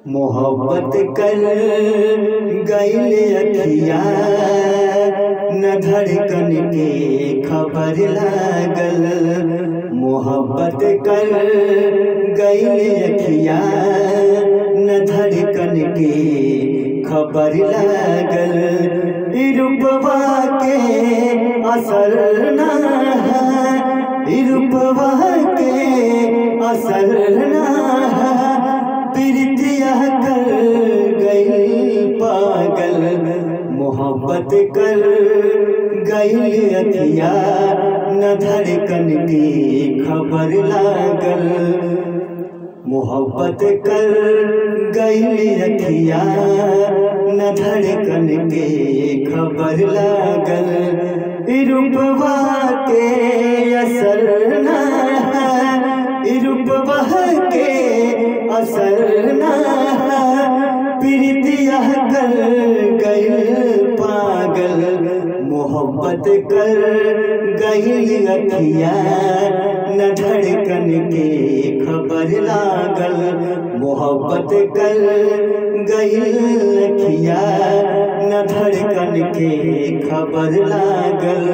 मोहब्बत कर गईल अखिया न धड़कन के खबर लागल मोहब्बत कर गईल अखिया न धड़कन के खबर लागल ई रूपवा के असर ना है ई रूपवा के असर ना है प्रीतिया कर गई पागल मोहब्बत कर गई अखिया न धड़कन की खबर लागल मोहब्बत कर गई अखिया न धड़कन के खबर लागल रूपवा के असर ना है रूपवा के असर ना प्रीतिया कर गई पागल मोहब्बत कर गई अखिया न धड़कन के खबर लागल मोहब्बत कर गई अखिया न धड़कन के खबर लागल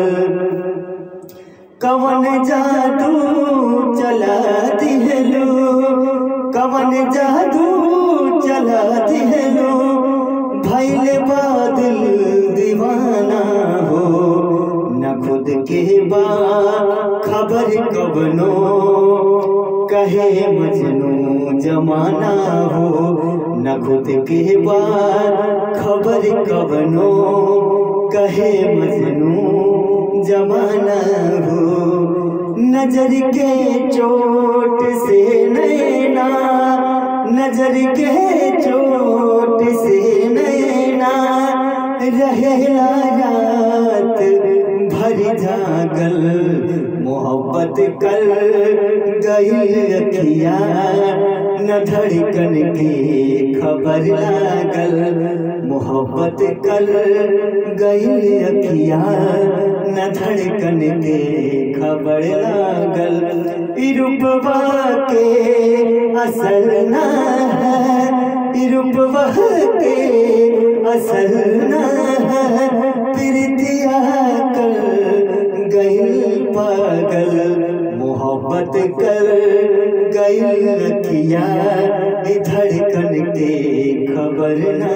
कवन जादू चला दिहलो कवन जादू चला दिहलो भैल बादल दीवाना हो न खुद के बा खबर कबनो कहे मजनू जमाना हो न खुद के बा खबर कबनो कहे मजनू जमाना हो नजर के चोट से नैना नजर के चोट से नैना रहेला रात भर जागल मोहब्बत कर गई अखिया न धड़कन के खबर लागल मोहब्बत कर गई अखिया न धड़कन के खबर लागल रूपवा के असल ना है रूपवा के असल ना है प्रीतिया कर गई पागल मोहब्बत कर गई अखिया धड़कन के खबर ना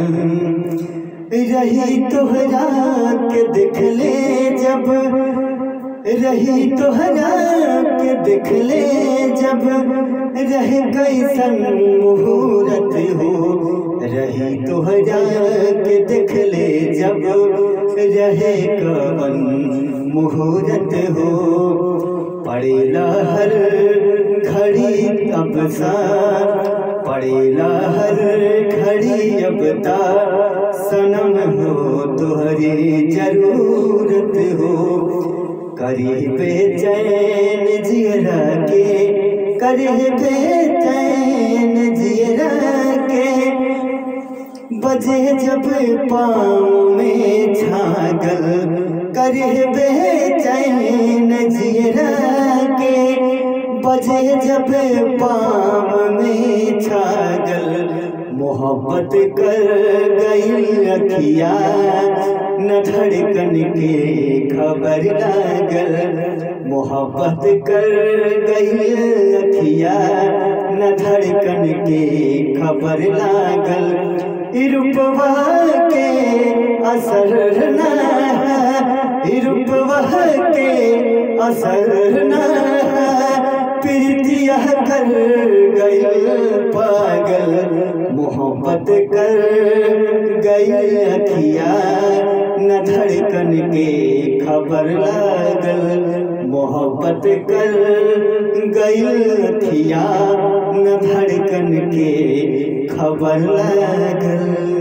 रही तोहरा के देख ले जब रही तोहरा के देख ले जब रह गई सन मुहूर्त हो रही तोहरा के देख ले जब रहे कवन मुहूर्त हो पड़ेला हर घड़ी अब सा पड़ेला हर घड़ी अब ता सनम हो तुहरी जरूरत हो करी बेचैन जियरा के करी बेचैन जियरा के बजे जब पाँव में छागल करे बेचैन जियरा के बजे जब पाँव में छागल मोहब्बत कर गई अखिया न धड़कन के खबर लागल मोहब्बत कर गई अखिया न धड़कन के खबर लागल रूपवा के असर ना रूपवा के असर ना प्रीतिया कर गई पागल मोहब्बत कर गई अखिया न धड़कन के खबर लागल मोहब्बत कर गई अखिया न धड़कन के खबर लागल